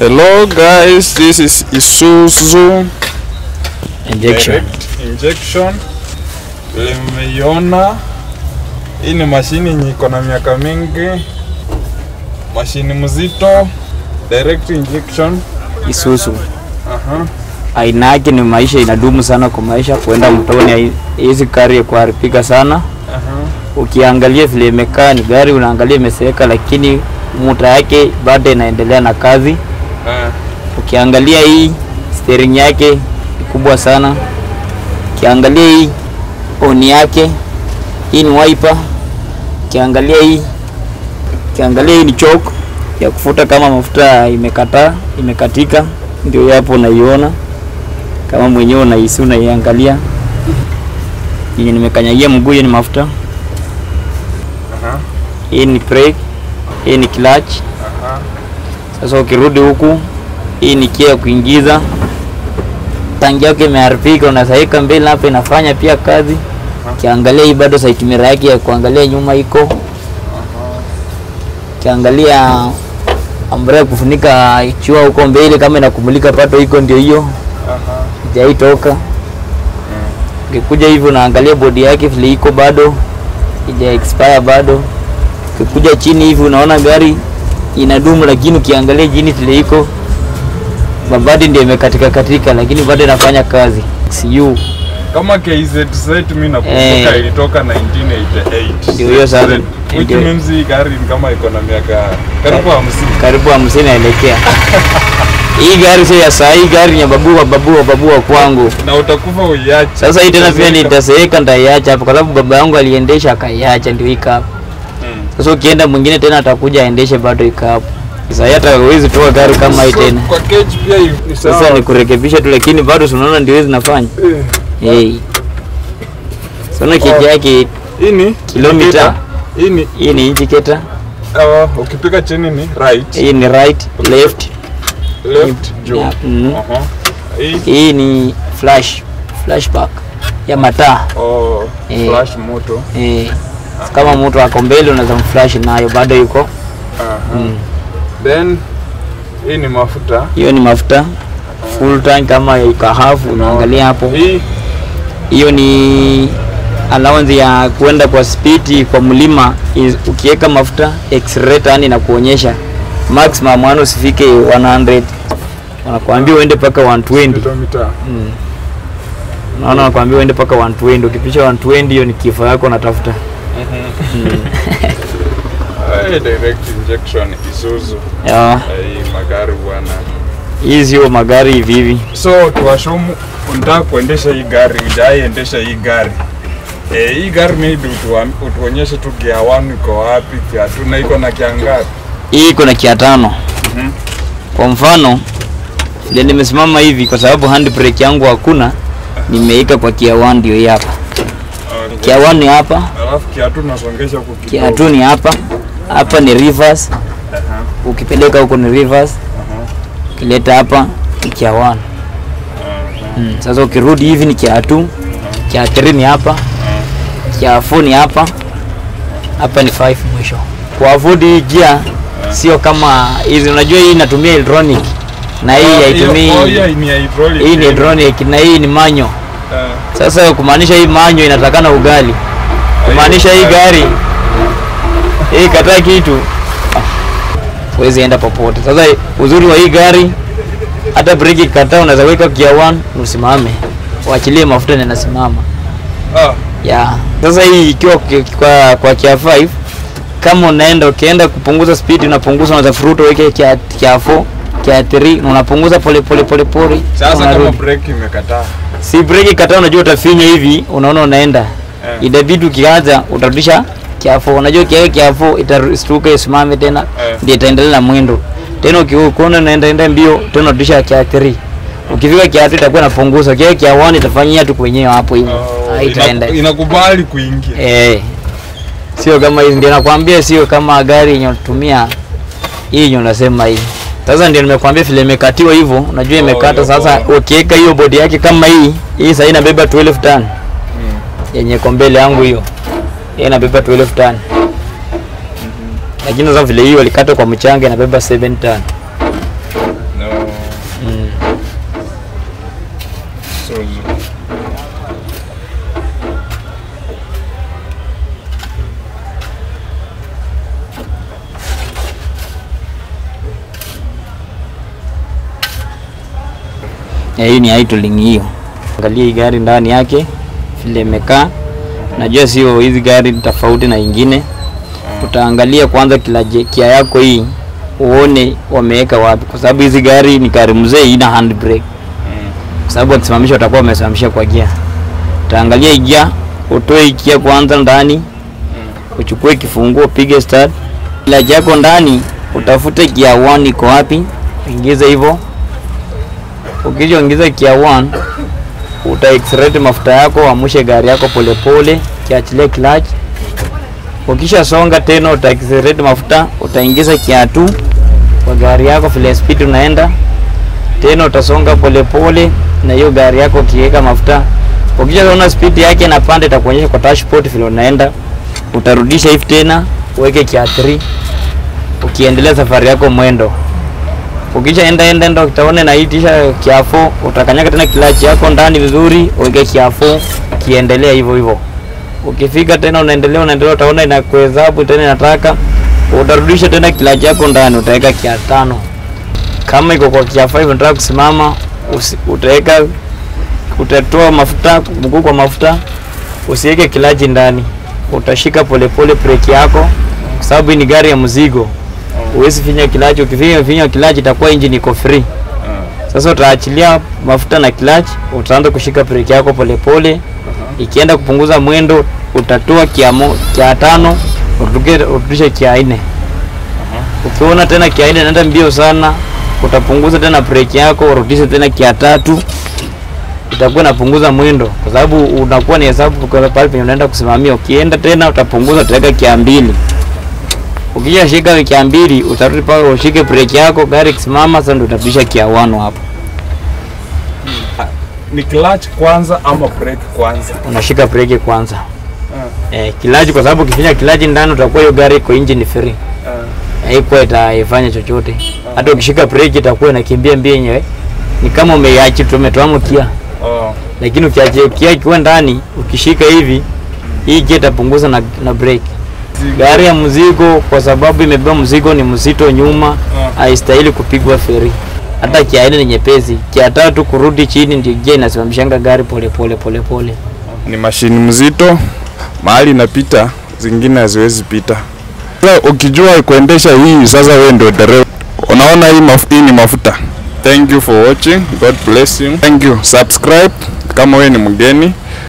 Hello guys, this is Isuzu Injection. direct injection. Vile mmeiona, hii ni mashini yenye iko na miaka mingi, mashini mzito, direct injection. Isuzu. Aha. Aina yake ni maisha inadumu sana kwa maisha kuenda mtoni. hai- Hizi gari ya kuharibika sana. Aha. Ukiangalia vile imekaa ni gari unaangalia imeseeka, lakini muta yake bado inaendelea na kazi. Ah. Ukiangalia hii steering yake ni kubwa sana. Ukiangalia hii oni yake, hii ni wiper. Ukiangalia hii, ukiangalia hii ni choke ya kufuta kama mafuta imekataa, imekatika, ndio hapo unaiona kama mwenyewe unahisi, unaiangalia yenye nimekanyagia mguu, hiyo ni mafuta. Aha. Hii ni brake, hii ni clutch. Aha. Sasa ukirudi huku, hii ni kia ya kuingiza. Tangi yake imeharibika, unasaika mbele hapa, inafanya pia kazi. Ukiangalia hii bado side mirror yake ya kuangalia nyuma iko. Ukiangalia ambaye ya kufunika chua huko mbele, kama inakumulika pato iko, ndio hiyo Aha. hajaitoka. Ukikuja hivi unaangalia bodi yake vile iko bado ija expire bado. Ukikuja chini hivi unaona gari inadumu, lakini ukiangalia chini vile iko mabadi ndio imekatika katika, lakini bado inafanya kazi. CU Kama KZZ mimi nakumbuka Eh. ilitoka 1988. Ndio hiyo sasa. Which Ndio. means hii gari ni kama iko na miaka karibu 50. karibu hamsini naelekea. Hii gari sio ya saa hii, gari ni ya babu wa babu wa babu wa kwangu. Na utakufa uiache. Sasa hii tena pia Utazeeka. nitaseeka, nitaiacha hapo kwa sababu baba yangu aliendesha akaiacha, ndio ika hapo. Mm. Sasa ukienda mwingine tena atakuja aendeshe bado ika hapo. Sasa hii hata huwezi toa gari kama hii So, tena. Kwa cage pia ni Sasa sawa. ni kurekebisha tu, lakini bado si unaona ndio hizi zinafanya. Eh. Hey. Sasa kiki yake Hii ni Kilomita. Hii ni hii ni indicator, uh, ukipiga chini ni right, hii ni right, left, left, juu. Yeah, mm. Aha. Hii hii ni flash, flashback ya mataa. oh, Eh. flash moto. Eh. Kama mtu ako mbele unaweza mflash nayo bado yuko. Aha. Mm. Then hii ni mafuta. Hiyo ni mafuta full tank kama iko half, unaangalia hapo. Hii Hiyo ni allowance ya kwenda kwa speed kwa mlima. is- Ukiweka mafuta accelerator, yani inakuonyesha maximum yani usifike 100, wanakuambia uende mpaka 120. kilomita. Mm. Naona wanakuambia uende mpaka 120. Ukipisha 120, hiyo ni kifo yako unatafuta. Mm. Hey, direct injection Isuzu. Ya, Hii magari bwana. hii sio magari hivi hivi. So tuwashumu, unataka kuendesha hii gari, hujaiendesha hii gari eh, hii gari maybe utuam- utuonyeshe tu gear 1 iko wapi, gear 2 na iko na kiangazi. Hii iko na kia tano. Mhm. Kwa mfano vile nimesimama hivi, kwa sababu handbrake yangu hakuna, nimeika kwa kia 1 ndio hii hapa. Okay. Kia 1 ni hapa, Alafu kia 2 nasongesha huku kia kidogo. 2 ni hapa. Hapa ni reverse, Aha, ukipeleka huko ni reverse, aha, ukileta hapa ni kia 1. aha. Mm. Sasa ukirudi hivi ni kia 2, kia 3 ni hapa, kia 4 ni hapa, hapa ni 5 mwisho. Kwa avoid hii gia sio kama hizi, unajua hii inatumia electronic na hii Oh, hiyo- haitumii oh, hiyo ni hydraulic. hii ni electronic na hii ni manyo. Eh, Sasa kumaanisha hii manyo inatakana ugali, kumaanisha hii gari hii kataa kitu ah, huwezi enda popote. Sasa uzuri wa hii gari hata breki kataa, unaweza weka gear 1 usimame, uachilie mafuta na inasimama. ah, Ya. Sasa hii ikiwa ki- kwa kwa kia 5 kama unaenda ukienda kupunguza speed unapunguza, unaweza furuta weke kia kia 4 kia 3 na unapunguza pole pole pole pole. Sasa kama unarudi. breki imekataa. si breki kataa, unajua utafinya hivi, unaona unaenda Eh. itabidi ukianza utarudisha kiafo. Unajua kiawe kiafo itastuka isimame tena, Eh. ndio itaendelea na mwendo tena. Ukiona unaenda enda mbio tena unarudisha kia 3 ukifika kia 3 itakuwa inapunguza, kia kia 1 itafanyia tu kwenyewe hapo hivyo, Oh, haitaenda inaku- inakubali kuingia. eh, sio kama hizi. Ndio nakwambia, sio kama gari yenye unatumia hii yenye unasema hii. Sasa ndio nimekwambia vile imekatiwa hivyo, unajua imekata. hiyo Sasa poa. ukiweka hiyo bodi yake kama hii, hii sasa inabeba 12 ton Mm. yenye iko mbele yangu hiyo, hii inabeba 12 ton. lakini sasa vile hiyo walikata kwa mchanga inabeba 7 ton. Mm. Suzu. Eh, hii ni idling hiyo. Angalia hii gari ndani yake vile imekaa. Najua sio hizi gari ni tofauti na ingine. Utaangalia kwanza kila je- kia yako hii uone wameweka wapi, kwa sababu hizi gari ni gari mzee, ina handbrake, kwa sababu wakisimamisha watakuwa wamesimamisha kwa gia. Utaangalia hii gia, utoe hii gia kwanza ndani, uchukue kifunguo, pige start. Kila yako ndani, utafute gia 1 iko wapi, ingize hivyo Ukishaingiza kia 1 uta accelerate mafuta yako, amshe gari yako polepole, kiachilie clutch. Ukisha songa tena uta accelerate mafuta, utaingiza kia 2 kwa gari yako vile speed unaenda tena, utasonga polepole na hiyo gari yako ukiweka mafuta. Ukishaona speed yake inapanda, itakuonyesha kwa dashboard vile unaenda. Utarudisha hivi tena uweke kia 3 ukiendelea safari yako mwendo ukisha enda enda enda utaona inaitisha kiafo, utakanyaga tena kilachi yako ndani vizuri, uweke kiafo, kiendelea hivyo hivyo. Ukifika tena unaendelea unaendelea, utaona inakuhesabu tena, inataka utarudisha tena kilachi yako ndani, utaweka kia tano. Kama iko kwa kia 5 unataka kusimama, usi- utaweka utatoa mafuta, mguu kwa mafuta, usiweke kilachi ndani, utashika polepole breki yako, kwa sababu hii ni gari ya mzigo huwezi finya kilachi. Ukifinya finya kilachi itakuwa engine iko free. Sasa utaachilia mafuta na kilachi, utaanza kushika breki yako polepole. Ikienda kupunguza mwendo, utatoa kia, mo, kia tano uruke- urudishe kia nne. Ukiona tena kia nne inaenda mbio sana, utapunguza tena breki yako, urudishe tena kia tatu, itakuwa inapunguza mwendo, kwa sababu unakuwa ni hesabu kwa pale penye unaenda kusimamia. Ukienda tena utapunguza, utaweka kia mbili Ukisha shika wiki ya mbili utarudi pale ushike breki yako, gari ikisimama sasa ndio utarudisha kia wano hapo. Ni clutch kwanza ama brake kwanza? Unashika breki kwanza. Eh, kilaji kwa sababu ukifinya kilaji ndani utakuwa hiyo gari iko engine free. Haikuwa itaifanya chochote. Hata ukishika breki itakuwa inakimbia mbio yenyewe. Ni kama umeiachi tu umetoa mkia. Oh. Lakini ukiacha kia ikiwa ndani ukishika hivi hii kia itapunguza na, na breki. Gari ya mzigo kwa sababu imebeba mzigo ni mzito nyuma, haistahili kupigwa feri. Hata kia nne ni nyepesi, kia tatu kurudi chini ndio gia inasimamishanga gari pole pole pole pole. Ni mashini mzito, mahali inapita zingine haziwezi pita. Sasa ukijua kuendesha hii, sasa wewe ndio dereva. Unaona hii maf hii ni mafuta. Thank you for watching. God bless you. Thank you. Subscribe kama wewe ni mgeni.